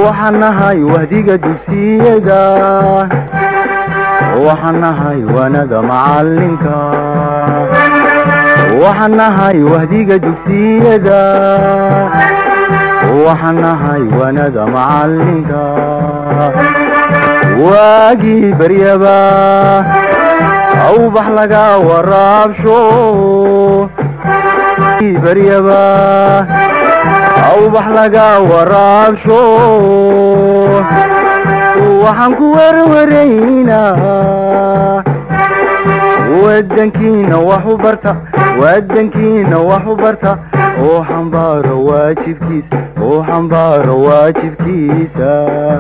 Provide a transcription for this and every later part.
waxaan nahay wahdiga dugsiyada waxaan nahay waanada macalinka waxaan nahay wahdiga dugsiyada waxaan nahay waanada macalinka waagii baryaba awbax laga waraabsho baryaba awbax laga waraabsho waxaan ku werwaraynaa wadankiina wax u barta wadankiina wax u barta oo xambaaro waajibkiisa oo xambaaro waajibkiisa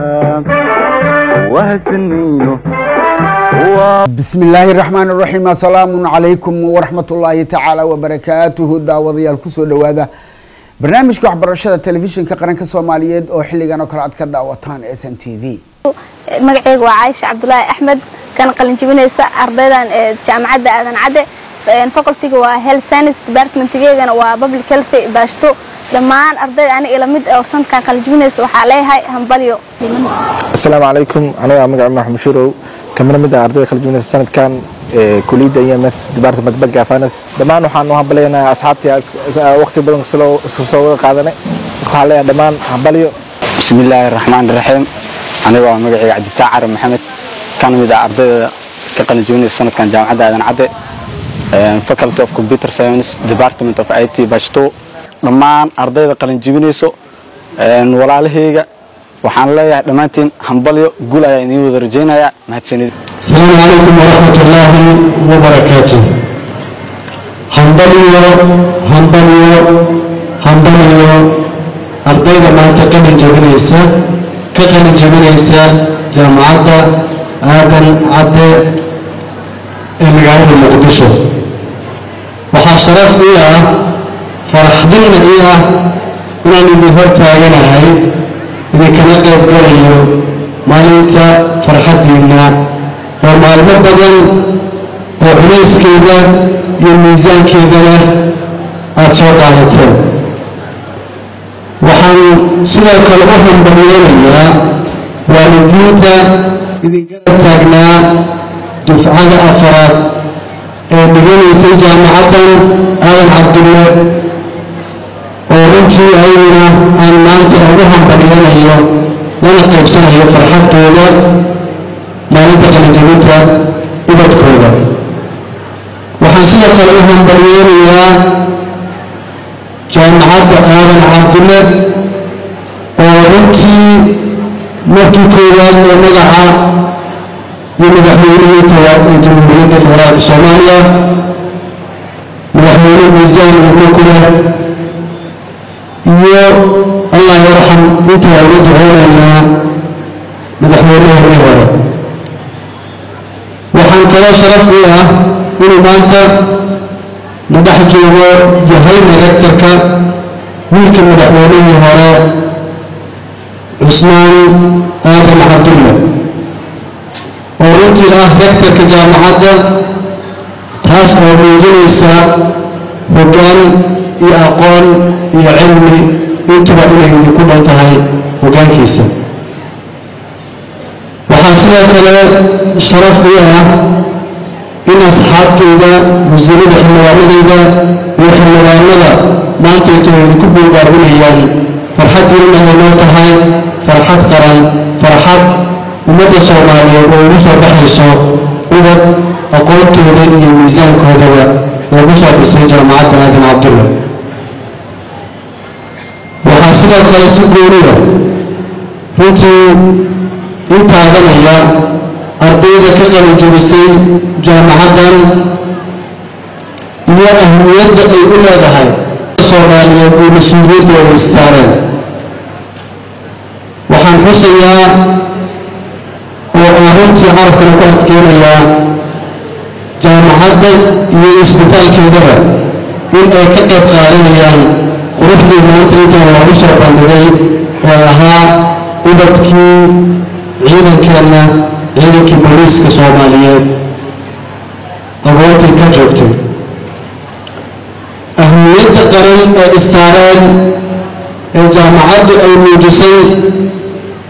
wahadsan mayno bismi illaahi raxmaan raxiim assalaamu calaykum waraxmat ullaahi tacaala wabarakaatuhu daawadayaal kusoo dhowaada barnaamijka waxbarashada telefishinka qaranka soomaaliyeed oo xilligan oo kale aad ka daawataan s n t v magaceyga waa caaisha cabdulaahi axmed kana qalin jebinaysa ardaydan ee jaamacadda aadan cadde facultyga waa health science departmentgeygana waa public health baashto dhammaan ardayda aniga lamid oo sanadkan qalin jebinaysa waxaa leeyahay hambalyo asalaamu calaykum aniga magaca maxamed shurow kamida mid ah ardayda qalin jebinaysa sanadkan kuliyadda ems department bagga finance dhammaan waxaan u hambalyaynaa asxaabtii waqti badan iska soo wada qaadanay waxaan leeyahay dhammaan hambalyo bismi illaahi raxmaan raxiim aniga waa magacayga cabdifataax carab maxamed kana mid ah ardayda ka qalin jebinaysa sanadkan jaamacadda aadan cadde faculty of computer science department of i t bashto dhammaan ardayda qalin jebinayso walaalahayga waxaan leeyahay dhammaantiin hambalyo gul ayaa idiin wada rajaynayaa mahadsanid asalaamu calaykum waraxmat ullaahi wabarakaatu hambalyo hambalyo hambalyo ardayda maanta qalin jebinaysa ka qalin jebinaysa jaamacadda aadan cadde ee magaalada muqdisho waxaa sharaf ii ah faraxdinna ii ah inaan idin hor taaganahay idinkala qayb galayo maalinta farxaddiinna oo maalmo badan oo culayskeeda iyo miisaankeeda leh aada soo qaadateen waxaan sidoo kale u hambalyeynayaa waalidiinta idinkala taagnaa dufcada afaraad ee dhiganaysay jaamacaddan aadan cabdulle oo runtii ayaguna aan maanta ugu hambalyeynayo lana qaybsanayo farxadtooda maalinta qalijabinta ubadkooda waxaan sidoo kale u hambalyeynayaa jaamacadda aadan cabdulle oo runtii markii koowaad ee magaca iyo madaxweynihii koowaad ee jamhuuriyadda federaalka soomaaliya madaxweyne miisaan ibno kuleh iyo allah yarxam intaa ugu duceynaynaa madaxweynaheenii hore waxaan kaloo sharaf ii ah inuu maanta madax joogo yahayna rektarka wiilka madaxweynihii hore cusmaan aadan cabdulle oo runtii ah rektarka jaamacadda taas oo muujinaysa hoggaan iyo aqoon iyo cilmi intuba inay idinku dhan tahay hoggaankiisa waxaa sidoo kale sharaf ii ah in asxaabteyda wasiirada xildhibaanadeyda iyo xildhibaanada maanta intay idinku boogaarinayaan farxaddiinna ay noo tahay farxad qaran farxad ummadda soomaaliyeed oo ugu soo baxayso ubad aqoontooda iyo miisaankoodaba loogu soo dhisay jaamacadda aadan cabdulle waxaa sidoo kale si gooniya runtii ii taaganaya ardayda ka qalin jebisay jaamacaddan iyo ahmiyadda ay u leedahay soomaaliyeed iyo mas-uuliyaddeeda issaareen waxaan xusayaa oo aan runtii carabkana ku adkeynayaa jaamacadda iyo isbitaalkeedaba in ay ka qayb qaadanayaan quruxdii maanta intaan loogu soo bandhigay ee ahaa ubadkii ciidankeenna ciidankii booliiska soomaaliyeed agoontii ka joogtay ahmiyadda qaran ee issaareen ee jaamacaddu ay muujisay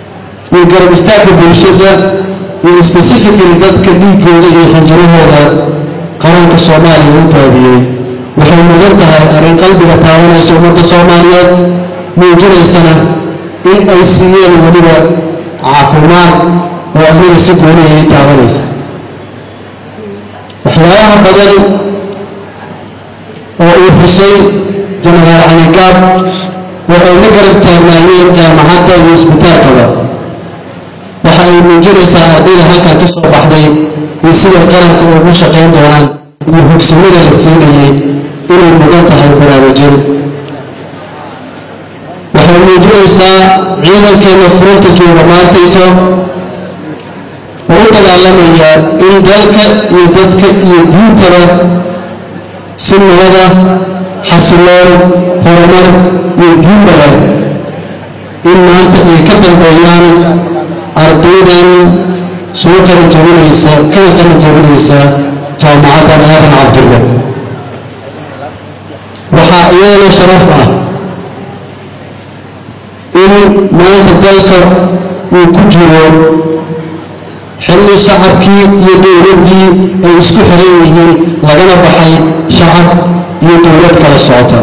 iyo garab istaagka bulshada iyo specifically dadka dhiigooda iyo xinjirahooda qaranka soomaaliya u daadiyey waxay mudan tahay arrin qalbiga taabanaysa ummadda soomaaliyeed muujinaysana in ay siiyeen weliba caafimaad oo aniga si gooni ay taabanaysa waxyaabaha badan oo uu xusay jenaraal cali gaab oo ay la garab taagnaayeen jaamacadda iyo isbitaalkaba waxa ay muujinaysaa ardayda halkan ka soo baxday iyo siday qaranka ugu shaqayn doonaan iyo hogsamada la siinayay inay mudan tahay baraarujin waxay muujinaysaa ciidankeena furunta jooga maantayto oo u dagaalamaya in dalka iyo dadka iyo diintaba si nabada xasiloon horumar iyo diinba leh in maanta ay ka dambeeyaan ardaydan soo qala jabinaysa kana qala jabinaysa jaamacadda aadan cabdulle waxaa iyadana sharaf ah in maanta dalka uu ku jiro xilli shacabkii iyo dowladdii ay isku xiran yihiin lagana baxay shacab iyo dowlad kala socota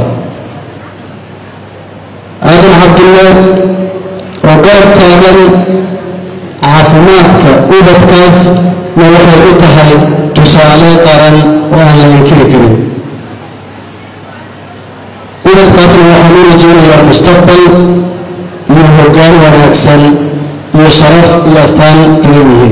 aadan cabdulle oo garab taagan caafimaadka ubadkaas na waxay u tahay tusaale qaran oo aan la inkiri karin ubadkaasna waxaan u rajaynayaa mustaqbal iyo hoggaan wanaagsan iyo sharaf iyo astaan inay yihiin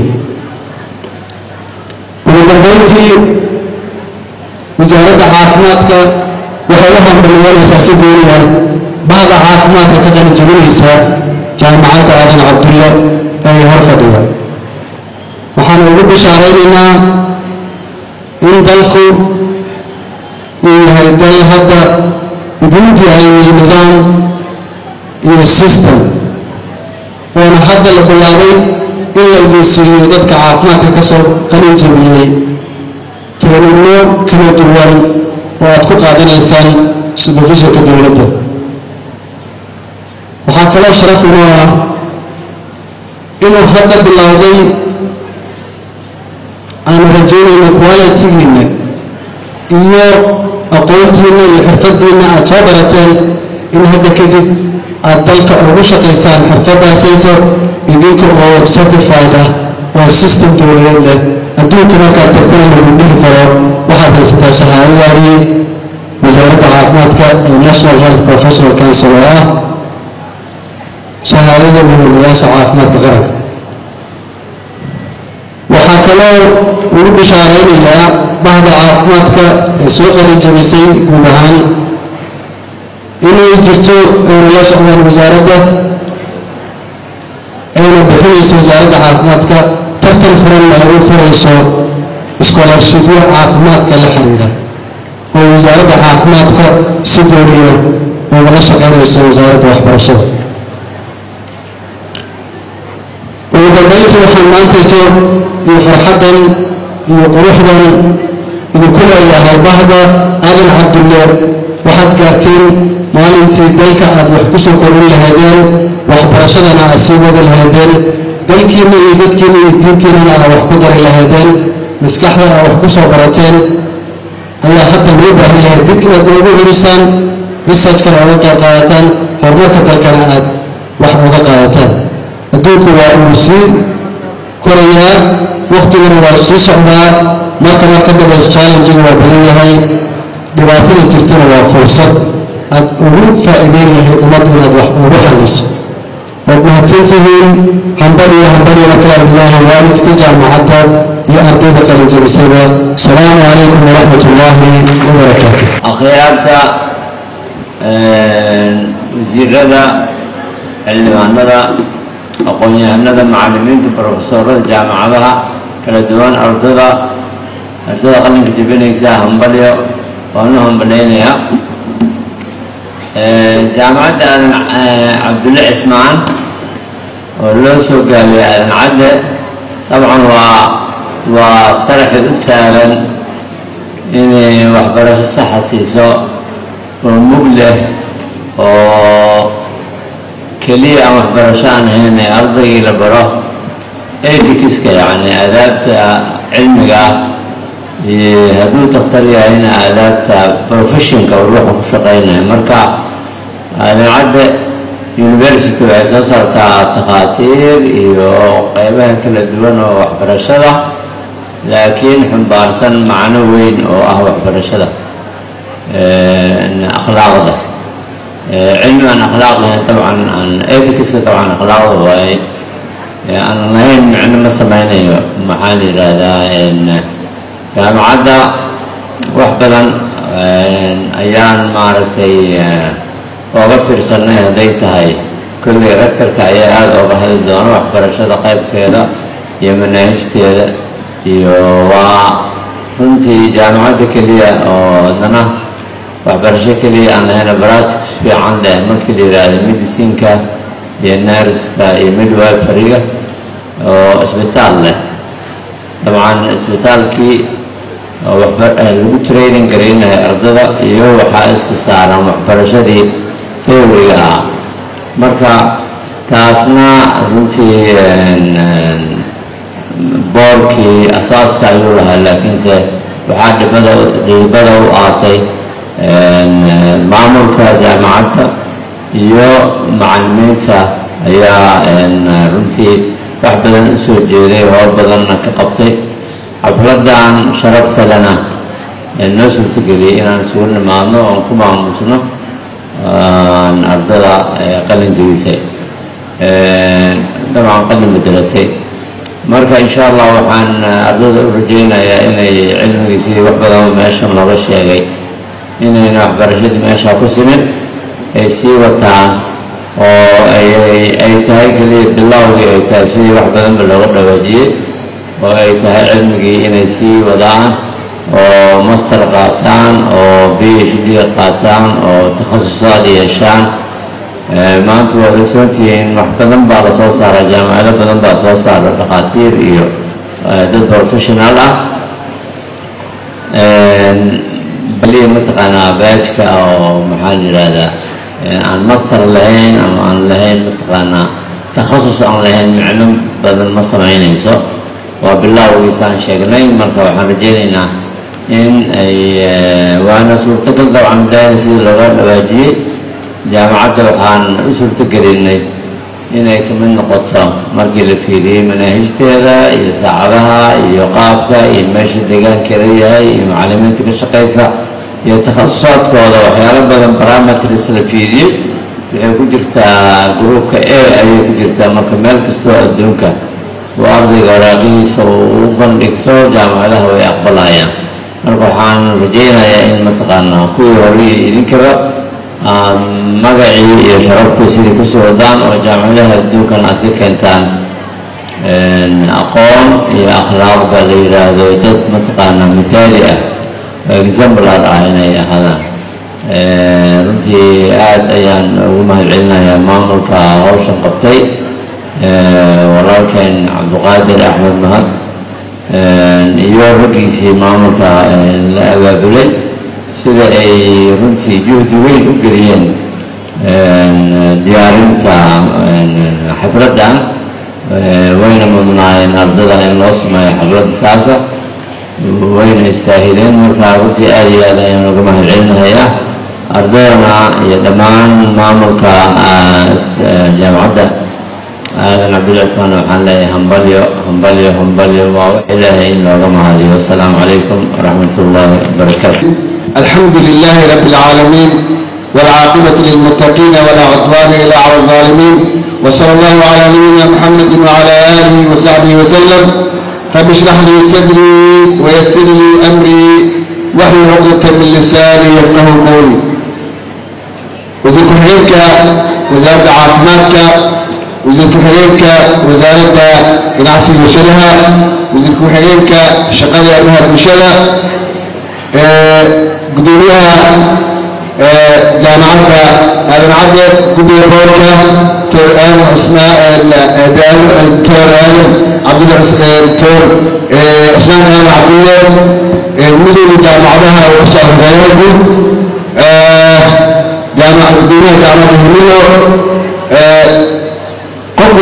ugu dambayntii wasaaradda caafimaadka waxay u hambalyeynaysaa si gooniya bahda caafimaadka ka qali jabinaysa jaamacadda aadan cabdulle ee hor fadhiya waxaan ugu bishaaraynaynaa in dalku uu yahay dal hadda idin diyaariyey nidaam iyo system oona hadda la bilaabay in la idinsiiyo dadka caafimaadka ka soo qalin jabiyey tiranimo kala duwan oo aad ku qaadanaysaan supervisionka dowladda waxaa kaloo sharaf inoo ah inuu hadda bilowday aanu rajaynayna qualitigiinna iyo aqoontiinna iyo xirfadiinna aad soo barateen in hadda kadib aad dalka ugu shaqaysaan xirfadaasayto idinka oo certified ah oo system dowladeed leh adduunka markaad tagtana lagu dhihi karo waxaad haysataa shahaadadaadii wasaaradda caafimaadka ee national health professional council oo ah shahaadada muhiimadayaasha caafimaadka qaranka waxaa kaloo ugu bishaaraynayaa bahda caafimaadka ee soo qalin jabisay guud ahaan inay jirto ayna la socdaan wasaaradda ayna bixinayso wasaaradda caafimaadka tartan furanna ay u furayso iskoolarshibyo caafimaadka la xiriira oo wasaaradda caafimaadka si gooniya ugala shaqaynayso wasaaradda waxbarashada ugu dambayntii waxaan maantayto iyo farxaddan iyo quruxdan idinku leeyahay bahda aadan cabdulle waxaad gaarteen maalintii dalka aad wax ku soo korin lahaydeen waxbarashadana aad sii wadi lahaydeen dalkiinna iyo dadkiinna iyo diintiinnana aad wax ku dari lahaydeen maskaxda aad wax ku soo barateen ayaa hadda loo baahan yahay dib inaad noogu celisaan researchkana uga qayb qaadataan horumarka dalkana aad wax uga qaadataan adduunku waa uu sii korayaa waktiguna waa sii socdaa marka marka dambeys challenging waa badan yahay dhibaatada jirtana waa fursad aad ugu faa'iideyn lahayd ummadda inaad wax ugu xalliso waad mahadsantihiin hambaliyo hambaliyana kala ilaahay waalidka jaamacadda iyo ardayda qalinjabisada asalaamu calaykum waraxmat ullaahi wabarakaatu akhyaarta wasiirada xildhibaanada aqoon-yahanada macallimiinta brofesorada jaamacadaha kala duwan ardada ardada qalinka jabinaysa hambalyo waanu hambalaynayaa jaamacadda aadan cabdulle cismaan oo loo soo gaabiyay aadan cadde dabcan waa waa saraxi u taagan inay waxbarasho saxa siiso oo mug leh oo keliya aan waxbarasho aan ahayn ee ardaygii la baro etikiska yacni aadaabta cilmiga iyo hadduu daktar yahayna aadaabta professionka uu ruuxa ku shaqaynayo marka adancadda university waxay soo saartaa takhaatiir iyo qeybaha kala duwan oo waxbarashada laakiin xumbaarsan macno weyn oo ah waxbarashada akhlaaqda cilmi aan akhlaaq lahayn dabcan aan ethicska dabcan akhlaaqda waaye aan lahayn micno ma sameynayo maxaan yidhaahdaa jaamacadda wax badan ayaan maaragtay ooga fiirsanay hadday tahay kolley rektorka ayaa aada ooga hadli doona waxbarashada qaybkeeda iyo manaahijteeda iyo waa runtii jaamacadda keliya oo haddana waxbarasho keliya aan lahayna baratics fiican leh markii la yidhaahdo medicinka iyo nerska iyo midwiferiga oo isbitaal leh dabcan isbitaalkii lagu training garaynahay ardada iyo waxaa iska saaran waxbarashadii theoryga ah marka taasna runtii boorkii asaaska ayuu lahaa laakiinse waxaa dhibada dhiibada u aasay maamulka jaamacadda iyo macalimiinta ayaa runtii wax badan u soo jeeday hoor badanna ka qabtay xafladan sharafta lena noo suurtageliyay inaan isugu nimaadno oon ku maamusno ardada qalin gelisay dabcan qalin bedelatay marka insha allah waxaan ardada u rajaynayaa inay cilmigii sidii wax badanba meeshan looga sheegay inayna waxbarashadii meesha ku simin ay sii wataan oo ay tahay keliya bilowgii ay tahay sidii wax badanba looga dhawaajiyey oo ay tahay cilmigii inay sii wadaan oo master qaataan oo b h d qaataan oo takhasusaad yeeshaan maanta waad ogsoontihiin wax badan baa la soo saara jaamacado badan baa soo saara dhakhaatiir iyo dad professional ah baliya mataqaanaa baajka oo maxaa la yidhaahdaa aan master lahayn ama aan lahayn mataqaanaa takhasus aan lahayn micno badan ma samaynayso waa bilowgiisaan sheegnay marka waxaan rajaynaynaa in ay waana suurtagal dabcan daaya sidii looga dhawaajiyey jaamacadda waxaan u suurtagelinay inay ka mid noqoto markii la fiiriyey manaahijteeda iyo saacadaha iyo qaabka iyo meesha deegaankeeda yahay iyo macalimiinta ka shaqaysa iyo takhasusaadkooda waxyaalo badan parameters la fiiriyey waxay ku jirtaa gruupka a ayay ku jirtaa marka meel kastoo adduunka uu ardayga waraaqihiisa uu u bandhigto jaamacadaha way aqbalayaan marka waxaan rajaynayaa in mataqaanaa kuwii hore iyo idinkaba magacii iyo sharaftii sidii kusii wadaan oo jaamacadaha adduunkan aad ka keentaan aqoon iyo akhlaaqba la yidhaahdo dad mataqaanaa mithaali ah oo exemplar ah inay ahaadaan runtii aada ayaan ugu mahad celinayaa maamulka hawshan qabtay walaalkeen cabdiqaadir axmed mahad iyo raggiisii maamulka la abaabulay sida ay runtii juhdi weyn u geliyeen diyaarinta xafladdan wayna mudnaayeen ardadan in loo sameeyo xafladda saasa wayna istaahileen markaa runtii aada iyo aad ayaan uga mahad celinayaa ardadana iyo dhammaan maamulka jaamacadda aadan cabdulla cismaan waxaan leeyahay hambalyo hambalyo hambalyo waa wax ilaahay in looga mahadiyo asalaamu calaykum waraxmat ullaahi wabarakaatu الحمد لله رب العالمين والعاقبة للمتقين ولا عدوان إلا على الظالمين وصلى الله على نبينا محمد وعلى آله وصحبه وسلم رب اشرح لي صدري ويسر لي أمري واحلل عقدة من لساني يفقه قولي وزير كحرينك وزارة عافماتك وزير كحرينك وزارة جناعسي المشلها وزير كحرينك شقالي أبنها المشلها gudoomiyaha jaamacadda aadan cadde guddiga boorka tor aadan cusmaan tor aadan cabdilla tor cusmaan aadan cabdille midowda jaamacadaha usaafreeyagu jaamac gudoomiyaha jaamacadda himilo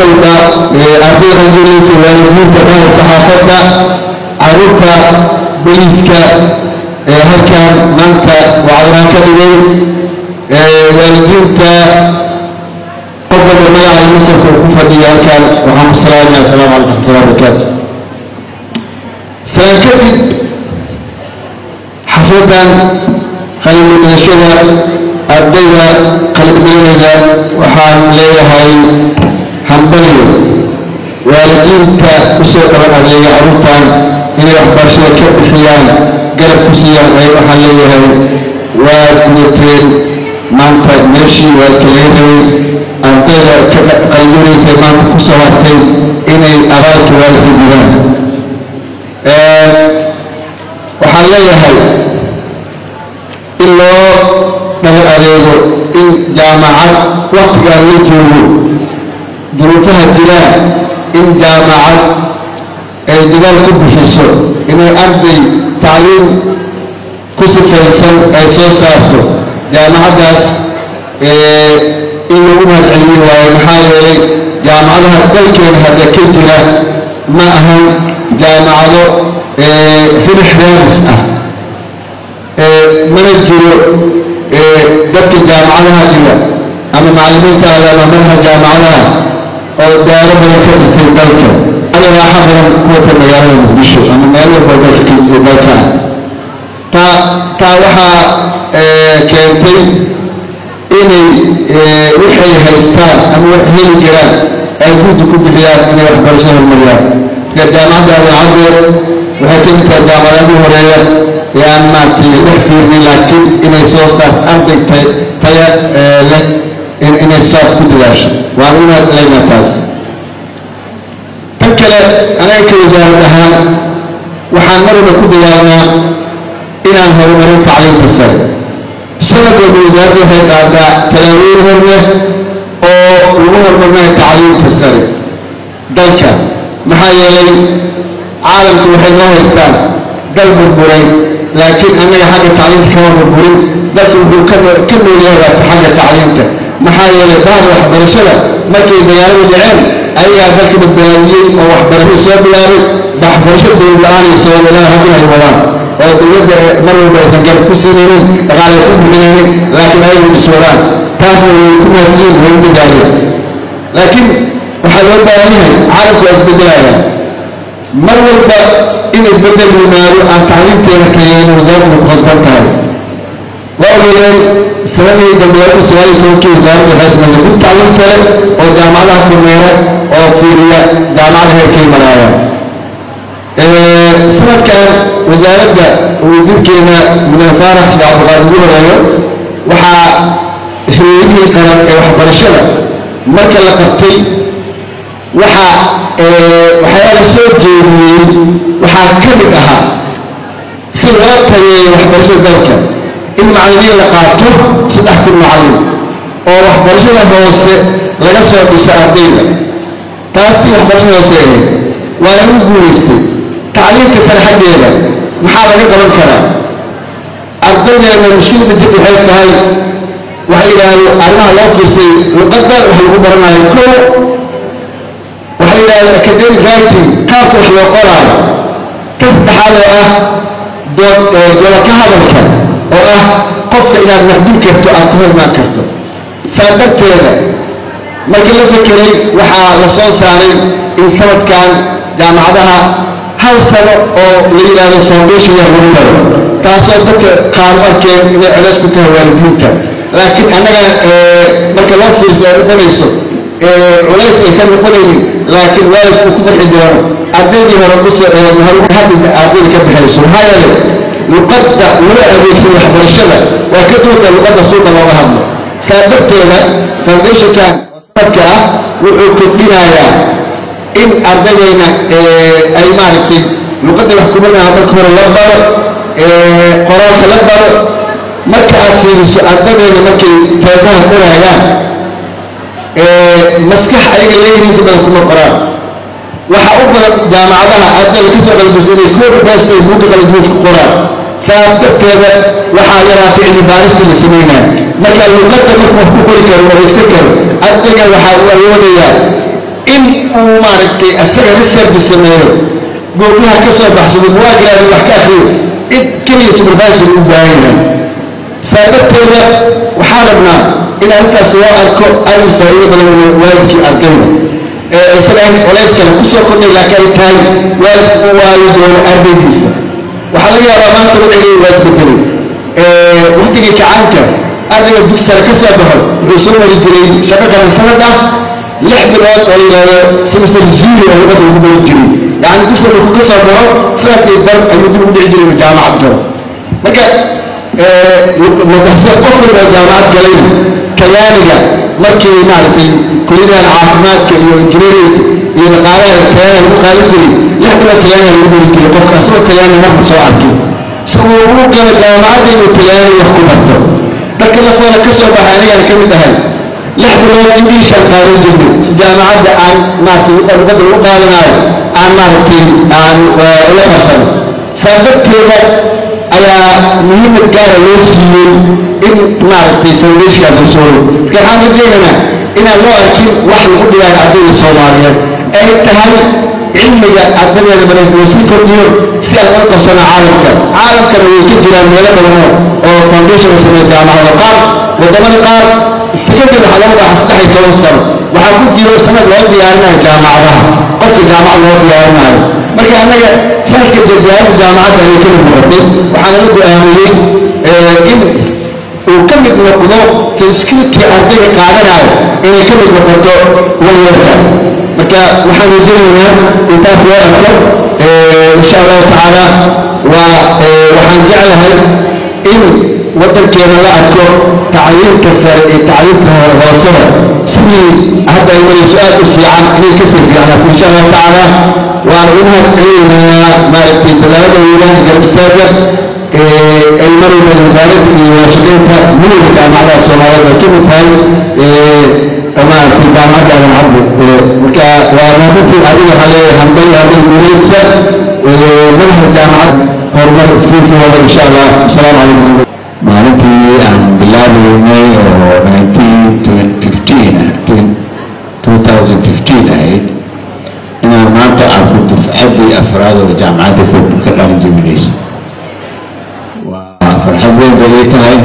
walba ardayda qalinjibinaysa waalidiinta dhaha saxaafadda caruurta boliiska halkan maanta wacdinaan ka dhigay waalidiinta qof walba magaca masarka uu ku fadhiya halkan waxaan ku salaamaya asalaamu calaykum raxmatullahi wabarakaatu salaan kadib xafladan qalinjibinashada ardayda qalinjibinayda waxaan leeyahay hambalyo waalidiinta usoo dhaban adeega carruurtan inay waxbarashada ka bixiyaan garab ku siiyaan ay waxaan leeyahay waa gudateen maanta meeshii waa kaleeray ardayda ka qalinjibinaysa maanta ku soo hartay inay abaalka waalidka gudaan waxaan leeyahay in loo dhaban adeego in jaamacad waktigaan la joogo duruufaha jiraan in jaamacad ay dadaal ku bixiso inay arday tacliim ku sifaysan ay soo saarto jaamacaddaas in lagu mahadceliyo waayo maxaa yeelay jaamacadaha dalkeena hadda ka jira ma ahan jaamacado ribix raadis ah mana jiro dadka jaamacadaha dhiga ama macallimiinta ada ama madaxa jaamacadaha oo daaro badan ka dhistay dalka ada raaxo badan kuwata magaalada muqdisho ama meel walba dalka dalka ah taa taa waxaa keentay inay waxay haystaan ama wax heli jiraan ay guddi ku bixiyaan inay waxbarasho hormariyaan marka jaamacadda abincadde waxay ka mid tahay jaamacadaha ugu horeeya ee aan maaragtay wax fiirnin laakiin inay soo saarto arday taya leh inay saas ku dadaasho waan u mahadcelaynaa taas tan kale anaga ka wasaarad ahaan waxaan marwalba ku dadaalnaa inaan horumarin tacliimta sare sanad walba wasaaradda waxay qaadaa talaabooyin hor leh oo lagu horumarinayo tacliimta sare dalka maxaa yeelay caalamku waxay noo haystaan dal burburay laakiin annaga xagga tacliimta kama burburin dalka wuxuu ka noolyahay waata xagga tacliimta maxaa yeelay bahda waxbarashada markay dagaaladu dhaceen ayagaa dalka badbaadiyey oo waxbarasho soo bilaabay waxbarasho dowlad la-aan iyo soomaalilaa haddii ay wadaan oo dowladda mar walba aysan garab ku siinaynin dhaqaale ku bixinaynin laakiin ayagu iswadaan taasna way ku mahadsiyin way u dadaaleen laakiin waxaa loo baahan yahay caalamku waa isbedelayaan mar walba in isbedel yimaado aan tacliimteena keenin wasaaraddu ku khasban tahay waa ogeeyeen sanadii dambe laba kun sagaal iyo tobankii wasaaradda waxay samaysay gud tacliin sare oo jaamacadaha kormeera oo fiiriya jaamacada heerkay maraaya sanadkan wasaaradda wasiirkeena mudane faarax sheekh cabdiqaadir ugu horeeyo waxaa xiriirihii qaran ee waxbarashada marka la qabtay waxa waxyaala soo jeediyey waxaa ka mid ahaa si loo tageeyo waxbarashada dalka in macallimiin la qaato saddex kun macallin oo waxbarashada hoose laga soo dhiso ardayda taastii waxbarashada hoose ahayd waa lagu guulaystay tacliimka sare xaggeeda maxaa laga qaban karaa ardaydeena mushkilada jid waxay tahay waxay yidhahdeen arrimaha loo fiirsay luqadda wax lagu baranayo koo waxay yidhahdeen academic writing qaabka wax loo qoraayo ka saddexaad oo ah dood doolaka hadalka oo ah qofka inaad naqdin karto aad ka hormaan karto saa darteeda markii la fekeray waxaa la soo saaray in sanadkan jaamacadaha hal sano oo la yidhaahdo foundation yar lagu daro taasoo dadka qaar u arkeen inay culays ku tahay waalidiinta laakiin annaga marka loo fiirsa ay noqonayso culays aysan noqonaynin laakiin waalidku ku farxi doono ardaydii hore hadda ardayda ka bixayso maxaa yeelay luqadda loo adeegsada waxbarashada waa ka duwanta luqadda suuqa looga hadlo saa darteeda foundationkan sanadka ah wuxuu kordhinayaa in ardadayna ay maaragtay luqadda wax kumarnaa marka hore la baro qoraalka la baro marka aad fiiriso ardadayna markay teesaha qorayaan maskax ayaga leeyihin inta badan kuma qoraan waxaa u badan jaamacadaha ardayda kasoo qalbiso inay koob bees ay buugga qalbiis ku qoraan saas darteeda waxaa yaraatay cilmi baarista la sameynaya marka luqadda marku wax ku qori karo adeegsan karo ardayga waxaa uu awoodayaa in uu maaragtay asaga research sameeyo goobnaha ka soo baxsado muwaagiraadi wax ka akriyo cid keliya supervisor u baahan yahay saa darteeda waxaa rabnaa in arrintaas loo arko arrin faa'iido badan oo waalidkii ardayda ee isaga in culeyskana kusoo kordhay laakiin ay tahay waalidku u waayi doono ardaydiisa waxaa laga yaabaa maanta wadciga waa isbedelay waqtigii kacaanka ardayga dugsara ka soo baxo wuxuu soo mari jiray shaqo qaran sanad ah lix bilood oo yidhaahdo semester zero oo luqadda ugu baran jiray yacni dugsiga markuu ka soo baxo sanadkii bar ayuu dib ugu dhici jiray inuu jaamacad galo marka madase qof walba oo jaamacad galayna tayaaniga markii maaragtay kuliyadan caafimaadka iyo engineering iyo dhaqaalaha tayaana lagu qaadan jiray lix bilood tayaana lagu bari jiray qofka asagoo tayaana marka soo arkin isagoo ugu gala jaamacadda inuu tayaani wax ku barto dharka lafooda ka soo baxa anigaan ka mid ahay lix bilood ingiliishaan qaadan jirnay si jaamacadda aan maaragtay luqadda ugu qaadanaayo aan maaragtay aan ula qabsano saa darteeda ayaa muhiimad gaara loo siiyey in maaragtay foundationkaas la soo marka waxaan rajaynaynaa inaan loo arkin wax lagu dhibaayo ardayda soomaaliyeed ay tahay cilmiga ardadeeda banaysa loo sii kordhiyo si aan ula qabsano caalamka caalamkana way ka jiraan meelo badan oo foundation la sameeyo jaamacada qaar wadamada qaar secondary waxaa lagu dhaxa saddex iyo toban sano waxaa ku jiro sanad loo diyaarinayo jaamacadaha qofka jaamacad loo diyaarinayo marka annaga sanadka diyaarinta jaamacadda ayay kala muuqatay waxaana la go-aamiyey in uu ka mid noqdo tashkiilkii ardayga qaadanayo inay ka mid noqoto walweerkaas marka waxaan rajaynaynaa intaas loo arko insha allahu tacaala waa waxaan jeclahay in waddankeena la arko tacliimta sare iyo tacliimta hoosada sidii hadda ay marayso aad u fiican inay kasii fiicnaato insha allahu tacaala waan u mahad celinaynaa maaragtay dadaalada wiilaanka garbistaagga ay marayaan wasaaradda iyo wadashaqeynta midowda jaamacadaha soomaaliyeed ay ka mid tahay maaragtay jaamacadda aadan cabdi marka waa maasantii adiga waxaa leeyahay hambay hadday guulaysta madaxa jaamacad horumar siin sii wada insha allah asalaamu calaykum maalintii aan bilaabaynay oo 2015 ahayd inaan maanta arko dufcaddii afraad oo jaamacadda ka qalin jebinaysa waa farxad weyn bay ii tahay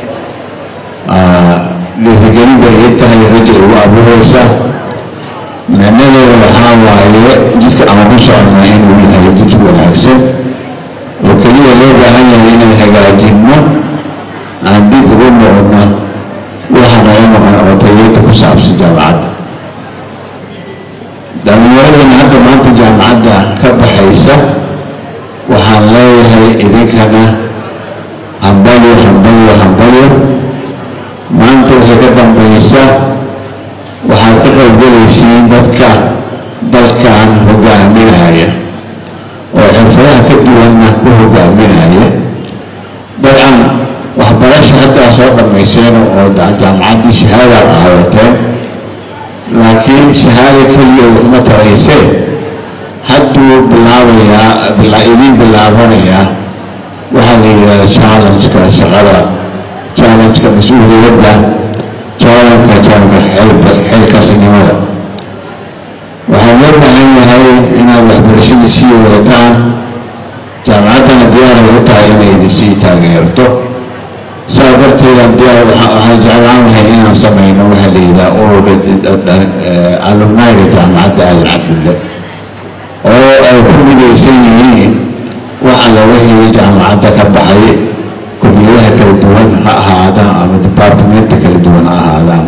dhiirigelin bay ii tahay raja igu abuureysa micnadeeda waxaa waaye jidka aan ku soconaa inuu yahay jid wanaagsan oo keliya loo baahan yahay inaan hagaajinno aan dib ugu noqono waxa naga maqan oo tayeynta ku saabsan jaamacadda dhallinyaradana hadda maanta jaamacadda ka baxaysa waxaan leeyahay idinkana hambalyo hambalyo hambalyo maanta waxay ka dambaysa waxaad ka qaybgelaysiin dadka dalkan hogaaminaya oo xirfadaha ka duwanna ku hogaaminaya dabcan waxbarasha haddaa soo dhammayseen oo jaamacaddii shahaada qaadateen laakiin shahaada keliya uma taraysee hadduu bilaabayaa idiin bilaabanayaa waxaa la yidhahda challengeka shaqada challengeka mas-uuliyadda challengeka challengeka xilkaasinimada waxaa loo baahan yahay inaad waxbarashadii sii wadataan jaamacaddana diyaaray u tahay inay idinsii taageerto saa darteeda diyaar waxaan jeclaan lahay inaan samayno waxa la yidhaha ururka alumnayga jaamacadda aadan cabdulle oo ay ku midaysan yihiin wax alla wixii jaamacadda ka baxay kuliyadaha kala duwan ha ahaadaan ama departmenta kala duwan ha ahaadaan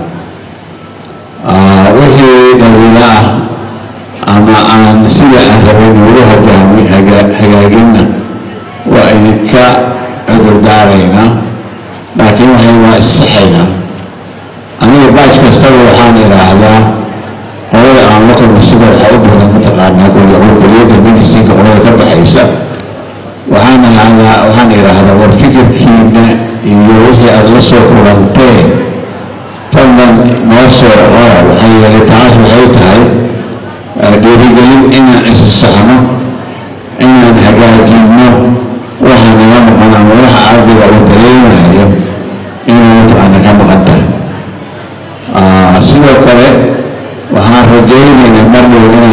wixii dhaliilo ah ama aan sida aan rabay noogu hogaami hagaaginna waa idinka cudur daaraynaa laakiin waxay waa issaxaynaa aniga baaj kastaba waxaan idhaahdaa qolada aan la kulmo sida waxaa u badan mataqaanaa kuliyadda medicinka qolada ka baxaysa waxaan ahaadaa waxaan idhaahdaa war fikirkiina iyo wixii aada la soo kulanteen fadlan noo soo qora waxaa yeelay taas waxay tahay dhiirigelin inaan isa saxno inaan hagaajinno waxa naga maqan ama waxa ardayga uu dareemayo inuu mataqaana ka maqan tahay sidoo kale waxaan rajaynaynaa mar dhow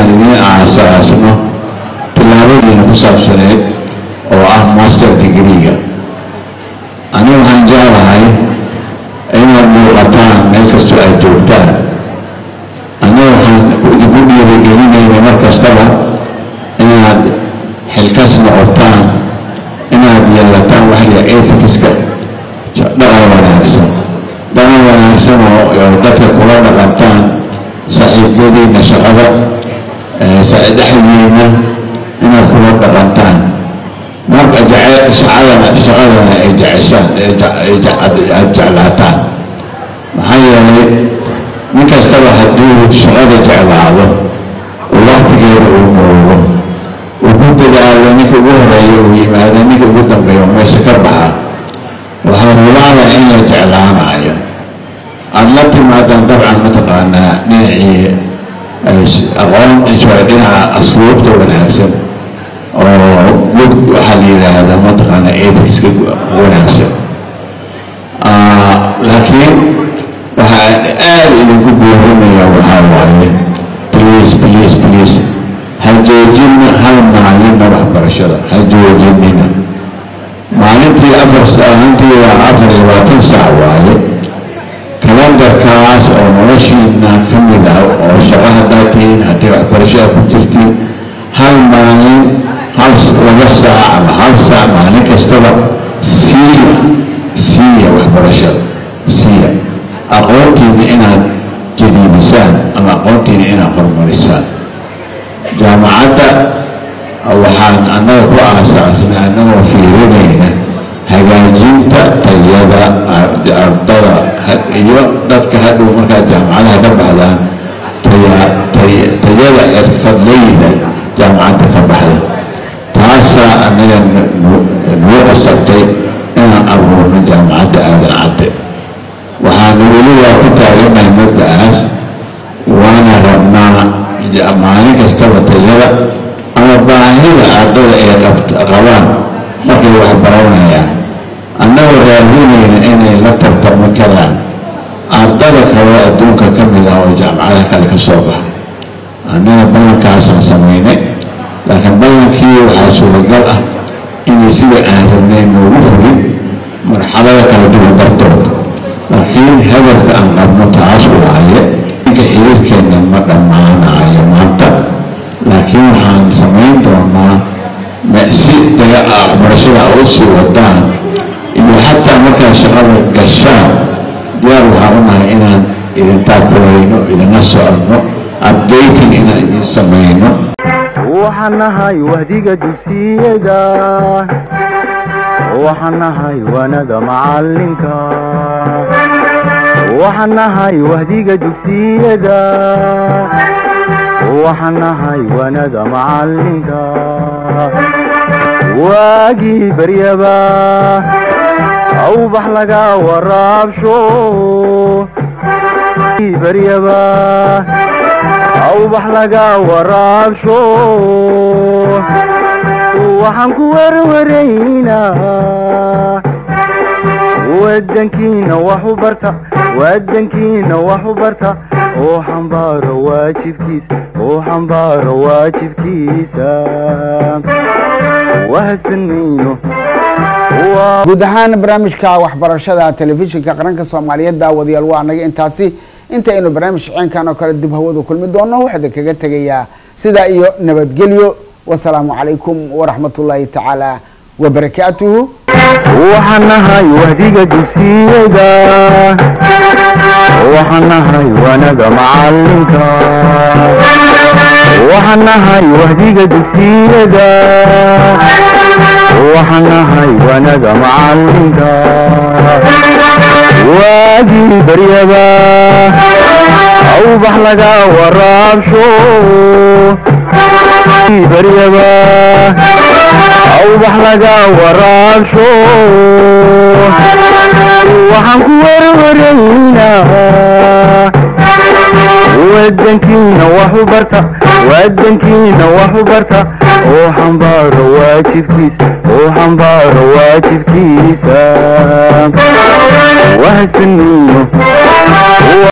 ku saabsaneed oo ah master degreega aniga waxaan jeclahay inaad muuqataan meel kastoo aad joogtaan aniga waxaan idinku dhiirigelinayna mar kastaba inaad xilkas noqotaan inaad yeelataan waxliga ethicska dhaqan wanaagsan dhaqan wanaagsan oo dadka kula dhaqantaan saaxiibyadiina shaqada dhexdiina inaad kula dhaqantaan marka shaqadana shaqadana ay jeceshaan aad jeclaataan maxaa yeelay nin kastaba hadduu shaqada jeclaado oo waqtigeeda uu moogo uu ku dadaalo ninka ugu horeeya uu yimaado ninka ugu dambeeya oo meesha ka baxa waxaa rubaada in la jeclaanayo aada la timaadaan dabcan mataqaanaa dhinacii aqoon dhinaca asluubta wanaagsan oo good waxaa la yidhaahdaa mataqaanaa ethicska wanaagsan laakiin waxaa aada idinku boorinaya waxaa waaye please please please ha joojina hal maalinna waxbarashada ha joojinina maalintii afar maalintii waa afar iyo labaatan saac waaye kalendarkaas oo noloshiina ka mid ah oo shaqo haddaad tihiin haddii waxbarasho aad ku jirtiin hal maalin hal laba saac ama hal saac maalin kastaba siiya siiya waxbarashada siiya aqoontiina inaad jadiidisaan ama aqoontiina inaad horumarisaan jaamacadda waxaan annaga ku aasaasnay annagoo fiirinayna hagaajinta tayada ardada iyo dadka hadhow markaad jaamacadaha ka baxdaan tayada xirfadleyda jaamacadda ka baxda taasaa annaga nuu qasabtay inaan abuurno jaamacadda aadan cadde waxaanu weli waa ku taaganahay mabda'aas waana rabnaa maalin kastaba tayada ama baahida ardada ay qabaan markay wax baranayaan annagoo raadinayna inay la tartami karaan ardada kaloo adduunka ka mid ah oo jaamacadaha kale ka soo baxa annaga ballankaasaan samaynay laakiin ballankii waxaa suuragal ah inay sida aan rabnay noogu fulin marxalada kala duwan dartood laakiin hadafka aan qabno taas waaye ninka xiriirkeenna ma dhammaanayo maanta laakiin waxaan samayn doonaa si waxbarashada u sii wadaan iyo xataa markaad shaqada gashaan diyaar waxaan u nahay inaan idintaa kulayno idinla soconno updating inaan idin samayno waxaan nahay wahdiga dugsiyada waxaan nahay wanada macalinka waxaan nahay wahdiga dugsiyada waxaan nahay wanada macalinka waagii baryaba awbax laga waraabsho baryaba awbax laga waraabsho waxaan ku warwaraynaa wadankiina wax u barta wadankiina wax u barta oo xambaaro waajibkiisa oo xambaaro waajibkiisa wahadsan mayno guud ahaan barnaamijka waxbarashada telefishinka qaranka soomaaliyeed daawadayaal waa anaga intaasi intaynu barnaamij ceenkan oo kale dib hawada kulmi doono waxaa kaga tegayaa sidaa iyo nabadgelyo wasalaamu calaykum waraxmatullaahi tacaala wabarakaatuhu waxaan nahay wahdiga dugsiyada waxaan nahay wanada macalinka waxaan nahay wahdiga dugsiyada waxaan nahay wanada macalinka waagii baryaba awbax laga waraabsho baryaba awbax laga waraabsho waxaan ku warwaraynaa wadankiina wax u barta wadankiina wax u barta oo xambaaro waajibkiisa oo xambaaro waajibkiisa wahadsan mayno